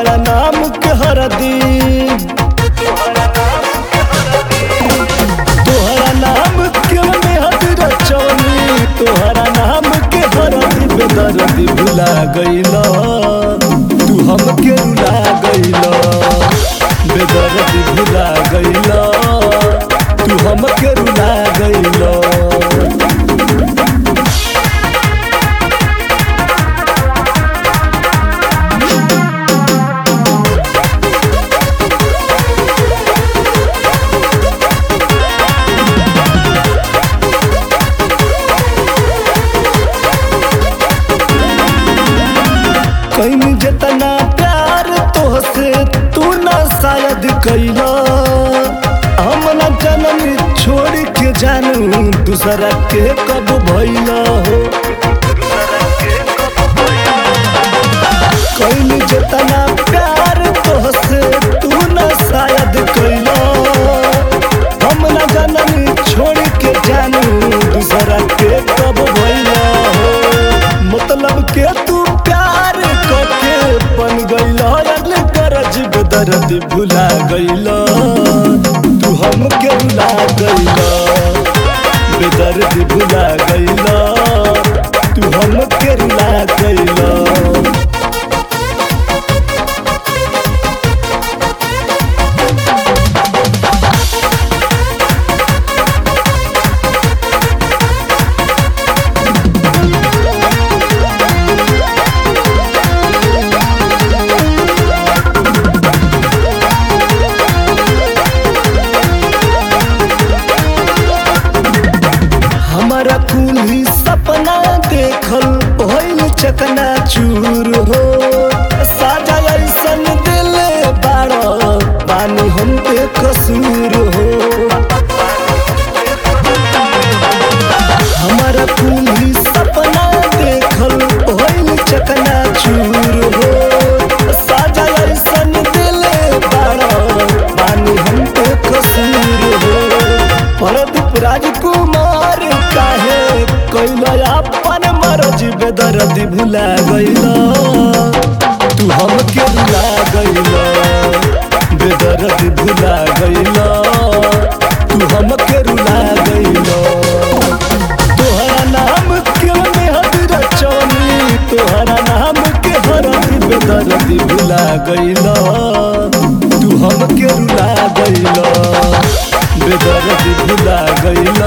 तोहरा नाम के हरदी तोहरा नाम के मेहद रचौनी तोहरा नाम के हरदी बेदर्दी भुला गईला तू हमके रुला गईला बेदर्दी भुला गईला तू हमके रुला गईला कहीं जितना प्यार तोहसे तू ना शायद कैला हम ना जनम छोड़ के जानू दूसरा के कब भैला हो कहीं जितना प्यार तोहसे तू ना शायद कैला हम ना जनम छोड़ के जानू दूसरा के कब भैला हो मतलब के तू प्यार करके बन गईला अगले करज बेदर्द भुला गईला तू हमके रुला गईला बेदर्द भुला गईला तू हमके रुला गईला हमारा कुली सपना देखल भइल चकना चूर हो साजा ऐसन दिल बाड़ पानी हम पे कसूर हो हमारा कुली सपना देखल भइल चकना चूर हो साजा ऐसन दिल बाड़ पानी हम पे कसूर हो परदीप राजकुमार काहे कैला अपन मरज बेदर्दी भुला गईला तू हमके रुला गईला बेदर्दी भुला गईला तू हमके रुला गईला तोहरा नाम के मेहद रचौनी तोहरा नाम के हरदी बेदर्दी भुला गईला तू हमके रुला गईला बेदर्दी भुला गईला